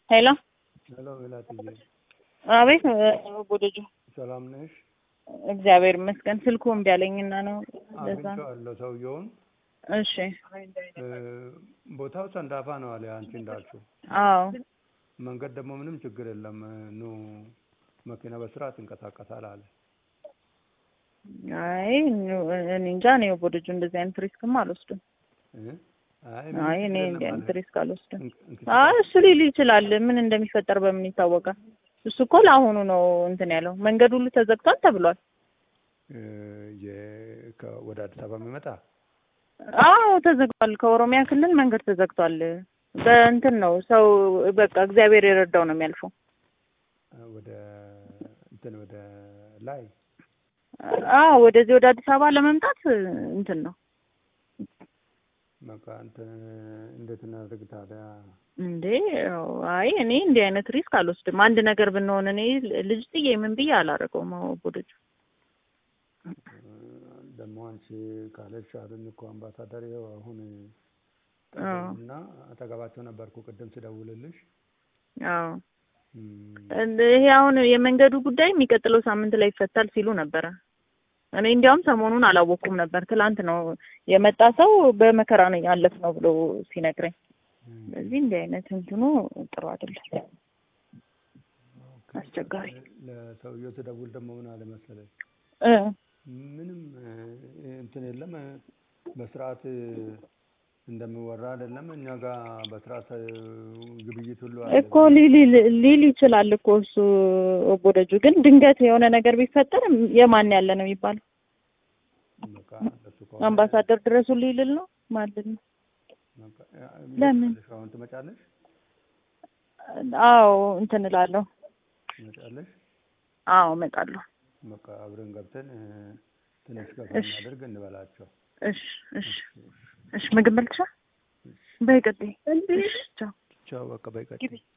ሄሎ ሄሎ ሜላትዬ፣ አቤት ቦደጁ ሰላም ነሽ? እግዚአብሔር ይመስገን። ስልኩ እምቢ አለኝና ነው ለዛ ነው። አግኝቼዋለሁ ሰውየውን። እሺ እ ቦታው ሰንዳፋ ነው አለ አንቺ እንዳልሽው። አዎ መንገድ ደግሞ ምንም ችግር የለም ኑ መኪና በስርዓት ይንቀሳቀሳል አለ። አይ እኔ እንጃ እኔ ቦደጁ እንደዚህ አይነት ሪስክም አልወስድም። እ? አይ አይ እኔ ምንም እንዲህ ችግር አይነት የለም ሪስክ አልወስድም። አለ። እንክ- አይ እሱ ሊል ይችላል። ምን እንደሚፈጠር በምን ይታወቃል? እሱ እኮ ለአሁኑ ነው እንትን ያለው። መንገድ ሁሉ ተዘግቷል ተብሏል። እ የ- ከ- ወደ አዲስ አበባ የሚመጣ አዎ ተዘግቷል። ከኦሮሚያ ክልል መንገድ ተዘግቷል። በእንትን ነው ሰው በቃ እግዚአብሔር የረዳው ነው የሚያልፈው። እ ወደ እንትን ወደ ላይ አዎ ወደዚህ ወደ አዲስ አበባ ለመምጣት እንትን ነው በቃ እንትን እንዴት እናድርግ ታዲያ? እንዴ ያው አይ እኔ እንዲህ አይነት ሪስክ አልወስድም። አንድ ነገር ብንሆን እኔ ልጅ ጥዬ ምን ብዬ አላደርገውም። ቦደጁ ደግሞ አንቺ ካለሽ አሉኝ እኮ አምባሳደር ይኸው አሁን አዎ እና አጠገባቸው ነበርኩ ቅድም ስደውልልሽ። አዎ እም፣ ይሄ አሁን የመንገዱ ጉዳይ የሚቀጥለው ሳምንት ላይ ይፈታል ሲሉ ነበረ። እኔ እንዲያውም ሰሞኑን አላወቅኩም ነበር። ትላንት ነው የመጣ ሰው በመከራ ነው ያለፍነው ብሎ ሲነግረኝ። እም፣ ስለዚህ እንዲህ አይነት እንትኑ ጥሩ አይደለም፣ አስቸጋሪ ለሰውየው ስደውል ደግሞ ምን አለ መሰለሽ እ ምንም እ፣ እንትን የለም እ፣ በስርዓት እ፣ እንደሚወራ አይደለም። እኛ ጋር በስርዓት እ፣ ግብይት ሁሉ አለ። እኮ ሊል ሊል ይችላል እኮ እሱ ቦደጁ። ግን ድንገት የሆነ ነገር ቢፈጠር የማን ያለ ነው የሚባለው? በቃ እንደሱ ከሆነ አምባሳደር ድረሱ ሊልል ነው ማለት ነው። በቃ፣ ያ፣ ለምን? ትመጫለሽ? አሁን ትመጫለሽ? አዎ እንትን እላለሁ። ትመጫለሽ? አዎ እመጣለሁ። በቃ አብረን ገብተን እ፣ ትንሽ ገፋ እሺ። እናድርግ እንበላቸው። እሺ እሺ እሺ። ምግብ በልተሻል? በይ ቀጥይ። እሺ ቻው። ቻው በቃ በይቀጥል። ግቢ